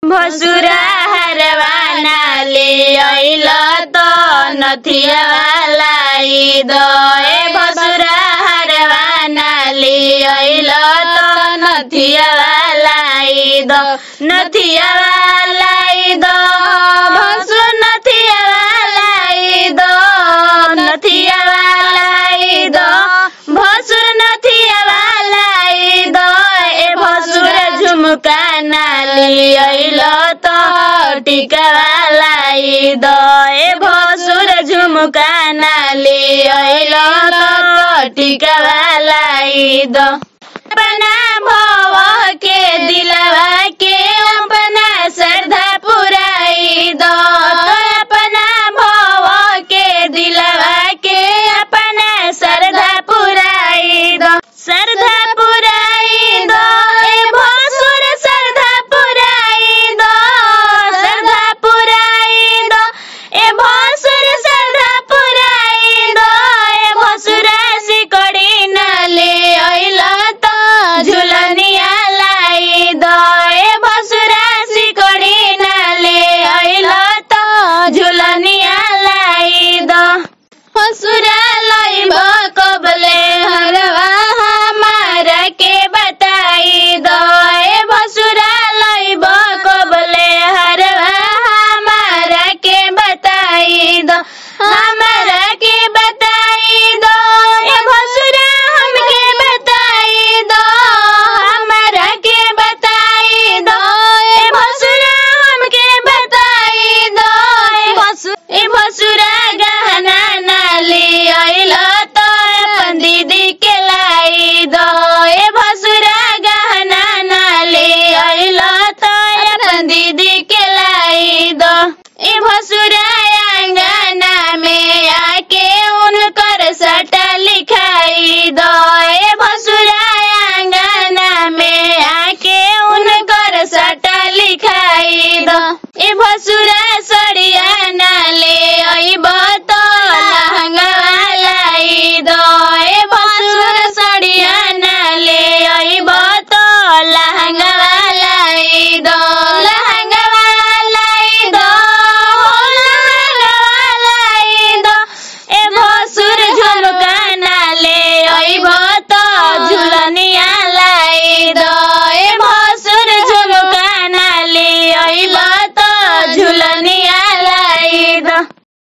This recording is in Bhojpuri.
भसुरा हरवाना ले अइल त नथिया लाई द ए भसुरा हरवाना ले अइल त नथिया लाई द नथिया लाई द भसु नथिया लाई द नथिया लाई द भसुर नथिया लाई द ए भसुर झुमका नाली अइल त टिका लाई द ए भसुर झुमका नाली अइल त टिका लाई द अपना भव के दिलवा के अपना श्रद्धा पुराई द अपना भव के दिलवा के अपना श्रद्धा पुराई द श्रद्धा पुराई द ए भसुर श्रद्धा पुराई द श्रद्धा पुराई द ए भसुर श्रद्धा पुराई द ए भसुरा सिकड़ी न ले अइल त झुलनिया लाई द ए भसुरा सिकड़ी न ले अइल त झुलनिया लाई द भसुरा लइब कबले हरवा हमारा के बताई द ए भसुरा लइब कबले हरवा हमारा के बताई द हमारा के बताई द ए भसुरा हमके बताई द हमारा के बताई द ए भसुरा हमके बताई द ए भसु ए भसुरा गहना नाली अइल त अपन दीदी के लाई द ए भसुरा गहना नाली अइल त अपन दीदी के लाई द ए भसुरा